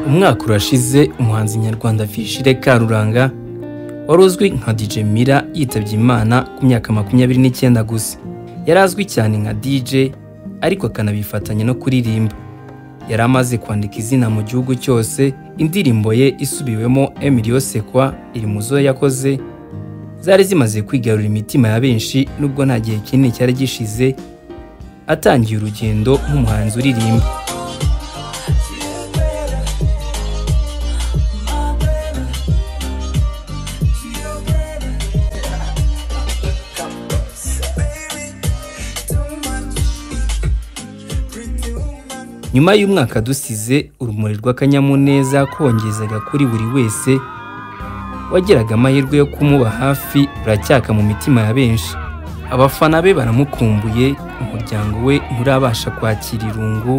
umwaka urashize umuhanzi nyarwanda Vigile Karuranga wari uzwi nka DJ Mira yitabye Imana ku myaka makumyabiri n'icyenda gusa yari azwi cyane nka DJ ariko akanabifatanya no kuririmba yari amaze kwandika izina mu gihugu cyose indirimbo ye isubiwemo Emilio Sekwa iri mu zo yakoze zari zimaze kwigarurira imitima ya benshi nubwo nta gihe kinini cyari gishize atangiye urugendo nk'umuhanzi uririmba nyuma y'umwaka dusize urumuri rw'akanyamuneza kongezaga kuri buri wese wageraga amahirwe yo kumuba hafi ruracyaka mu mitima ya benshi abafana be baramukumbuye umuryango we nturabasha kwakira irungu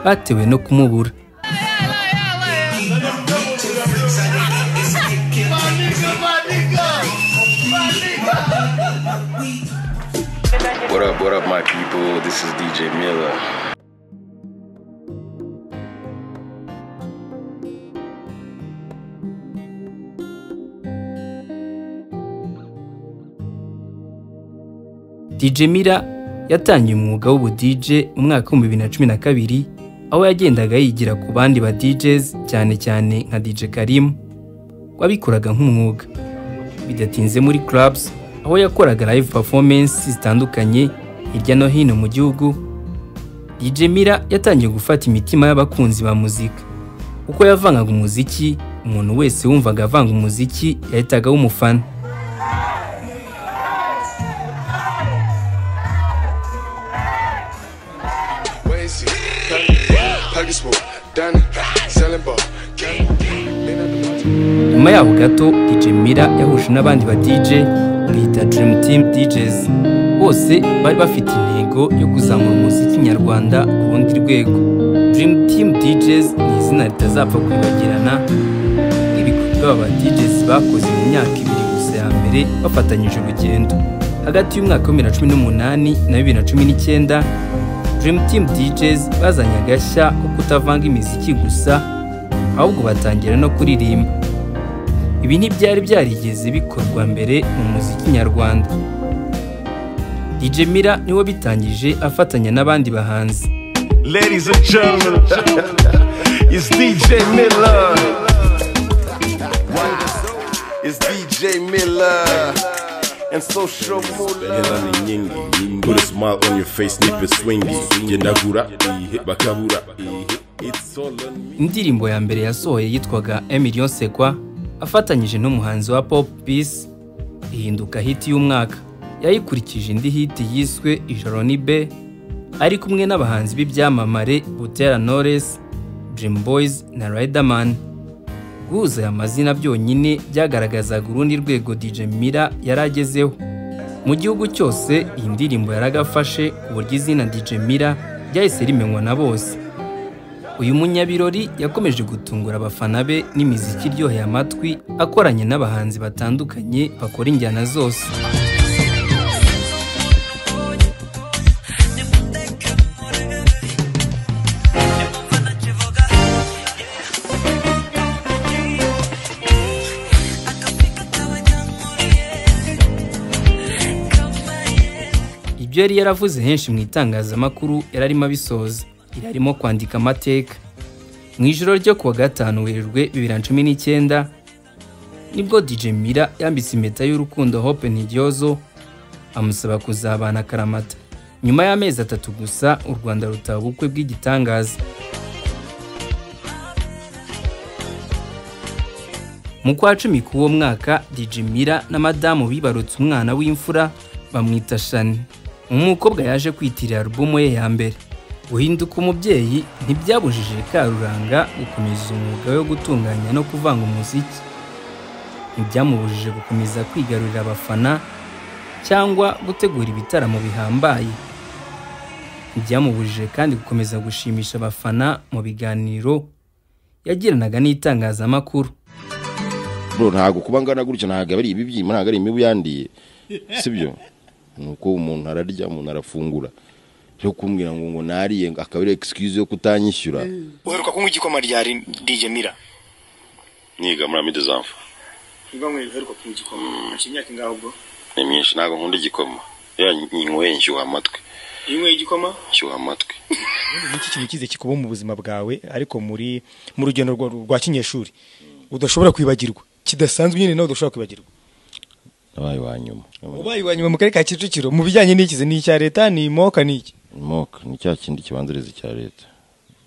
batewe no kumubura What up, what up, my people? This is DJ Miller. DJ Mira yatangiye umwuga w'ubudj mu mwaka w'ibihumbi bibiri na cumi na kabiri aho yagendaga yigira ku bandi ba DJs cyane cyane nka DJ Karim wabikoraga nk'umwuga bidatinze muri clubs aho yakoraga live performance zitandukanye hirya no hino mu gihugu DJ Mira yatangiye gufata imitima y'abakunzi ba muzika uko yavangaga umuziki umuntu wese wumvaga avanga umuziki yahitaga w'umufana Wazy, Puggy Swoop, Danny, Selling Ball, Gang, Lean up the mountain. nyuma yaho gato DJ Mira yahuje n'abandi ba DJ bita Dream Team DJs bose bari bafite intego yo kuzamura umuziki nyarwanda ku rundi rwego Dream Team DJs ni izina ritazapfa kwibagirana ibikorwa ba DJs bakoze mu myaka ibiri gusa ya mbere bafatanyije urugendo hagati y'umwaka wa bibiri na cumi n'umunani na bibiri na cumi n'icyenda Dream Team DJs bazanye agashya ko kutavanga imiziki gusa ahubwo batangira no kuririmba ibi ntibyari byarigeze bikorwa mbere mu muziki nyarwanda DJ Mira niwe bitangije afatanya n'abandi bahanzi Ladies and gentlemen, it's DJ Miller. Wow. It's DJ Miller. And social Mula. hela ni nyingi put a smile on your face nipe swingi gendagura ihe bakabura ihe it's all on me indirimbo ya mbere yasohoye yitwaga Emilio Sekwa afatanyije n'umuhanzi wa Pop Peace ihinduka hit y'umwaka yayikurikije indi hit yiswe Ijoro ni be ari kumwe n'abahanzi b'ibyamamare Butera Knowless Dream Boys na Riderman guhuza aya mazina byonyine byagaragazaga urundi rwego DJ Mira yari agezeho mu gihugu cyose iyi ndirimbo yaragafashe ku buryo izina DJ Mira ryahise rimenywa na bose uyu munyabirori yakomeje gutungura abafana be n'imiziki iryoheye amatwi akoranye n'abahanzi batandukanye bakora injyana zose ibyo yari yaravuze henshi mu itangazamakuru yari arimo abisoza yari arimo kwandika amateka mu ijoro ryo kuwa gatanu werurwe bibiri na cumi n'icyenda nibwo DJ Mira yambitse impeta y'urukundo Hope Niryozo amusaba kuzabana akaramata nyuma y'amezi atatu gusa u Rwanda rutaba ubukwe bw'igitangaza mu kwa cumi k'uwo mwaka DJ Mira na madamu bibarutse umwana w'imfura bamwita Shani umukobwa yaje kwitirira alubumu ye ya mbere guhinduka umubyeyi ntibyabujije Karuranga gukomeza umwuga wo gutunganya no kuvanga umuziki ntibyamubujije gukomeza kwigarurira abafana cyangwa gutegura ibitaramo bihambaye ntibyamubujije kandi gukomeza gushimisha abafana mu biganiro yagiranaga n'itangazamakuru bro ntago kuba ngana gutya ntago ari ibibyimba ntago ari imibu yandiye sibyo ni uko umuntu ararya umuntu arafungura cyo kumbwira ngo ngo nariye ngo akaba ari excuse yo kutanyishyura uheruka kunywa igikoma rya Ri- DJ Mira niga muri amide zamfa niba nkwe uheruka kunywa igikoma haciye imyaka ingaho ubwo ni myinshi ntabwo nkunda igikoma iyo nyinyweye nshyuha amatwi iyo unyweye igikoma nshyuha amatwi iki kintu kize kikuba mu buzima bwawe ariko muri mu rugendo rwa- rwa kinyeshuri udashobora kwibagirwa kidasanzwe nyine nawe udashobora kwibagirwa nabaye wa nyuma ubaye wa nyuma mu karere ka kicukiro mu bijyanye n'ikize ni icya leta ni moka ni iki moka ni cya kindi kibanziriza cya leta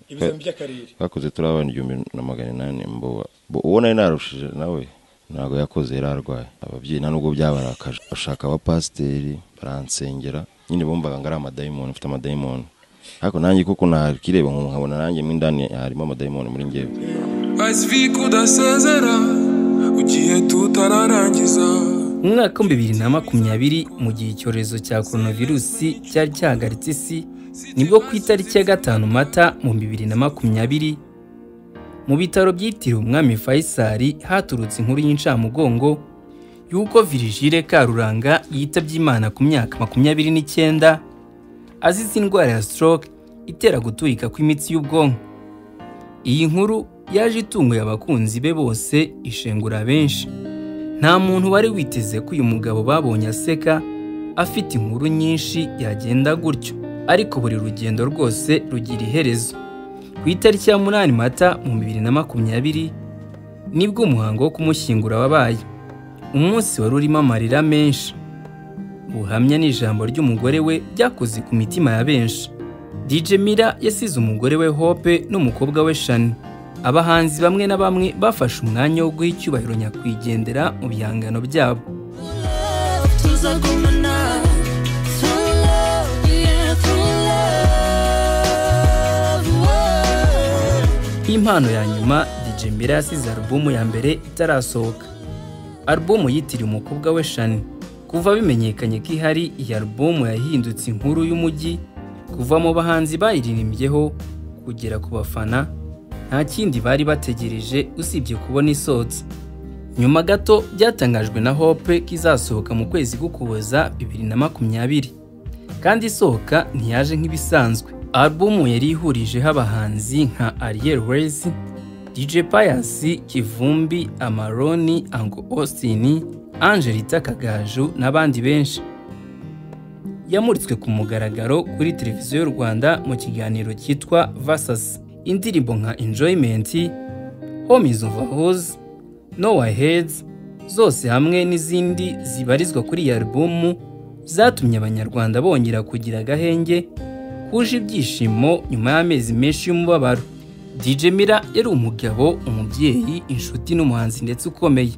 ibizami by'akarere twakoze turi abana igihumbi na magana inani mboba Bo- uwo nari narushije nawe ntabwo yakoze yari arwaye ababyeyi nta nubwo byabarakaje bashaka abapasiteri baransengera nyine bumvaga ngo ari amadayimoni mfite amadayimoni ariko nanjye kuko nakireba nkabona nanjye mo indani harimo amadayimoni muri ngewe ice vic udasezera ugiye tutararangiza mu mwaka wa bibiri na makumyabiri mu gihe icyorezo cya koronavirusi cyari cyahagaritse isi nibwo ku itariki ya gatanu mata mu bibiri na makumyabiri mu bitaro byitiriwe umwami fayisari haturutse inkuru y'incamugongo y'uko virigile karuranga yitabye imana ku myaka makumyabiri n'icyenda azize indwara ya stroke itera guturika kw'imitsi y'ubwonko iyi nkuru yaje itunguye abakunzi be bose ishengura benshi nta muntu wari witeze ko uyu mugabo babonye aseka afite inkuru nyinshi yagenda gutyo ariko buri rugendo rwose rugira iherezo ku itariki ya munani mata mu bibiri na makumyabiri nibwo umuhango wo kumushyingura wabaye umunsi wari urimo amarira menshi ubuhamya n'ijambo ry'umugore we byakoze ku mitima ya benshi DJ Mira yasize umugore we Hope n'umukobwa we Shani abahanzi bamwe na bamwe bafashe umwanya wo guha icyubahiro nyakwigendera mu bihangano byabo tuzagumana through love, yeah, through love. Whoa. Impano ya nyuma DJ Mira yasize alubumu ya mbere itarasohoka. Alubumu yitiriwe umukobwa we Shani. Kuva bimenyekanye ko ihari iyi alubumu yahindutse inkuru y'umujyi kuva mu bahanzi bayiririmbyeho kugera ku bafana nta kindi bari bategereje usibye kubona isohotse. Nyuma gato byatangajwe na Hope ko izasohoka mu kwezi k'Ukuboza bibiri na makumyabiri kandi isohoka ntiyaje nk'ibisanzwe alubumu yari ihurijeho abahanzi nka ariel Reyes, dj pius kivumbi amaroni ango austin angelita kagaju n'abandi benshi yamuritswe ku mugaragaro kuri televiziyo y'u rwanda mu kiganiro cyitwa vasas indirimbo nka enjoyment homies of hoes nowa heads zose hamwe n'izindi zibarizwa kuri iyi alubumu zatumye abanyarwanda bongera kugira agahenge kuje ibyishimo nyuma y'amezi menshi y'umubabaro DJ Mira yari umugabo umubyeyi inshuti n'umuhanzi ndetse ukomeye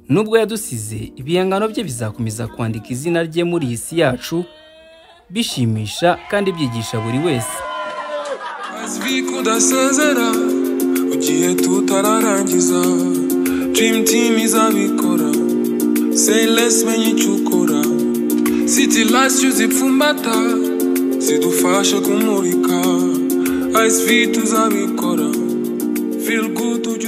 nubwo yadusize ibihangano bye bizakomeza kwandika izina rye muri iyi si yacu bishimisha kandi byigisha buri wese Ice Vic udasezera ugiye tutararangiza Dream Team izabikora Sayless menye icyo ukora City Lights uzipfumbata zidufashe kumurika Ice Vic tuzabikora Feel good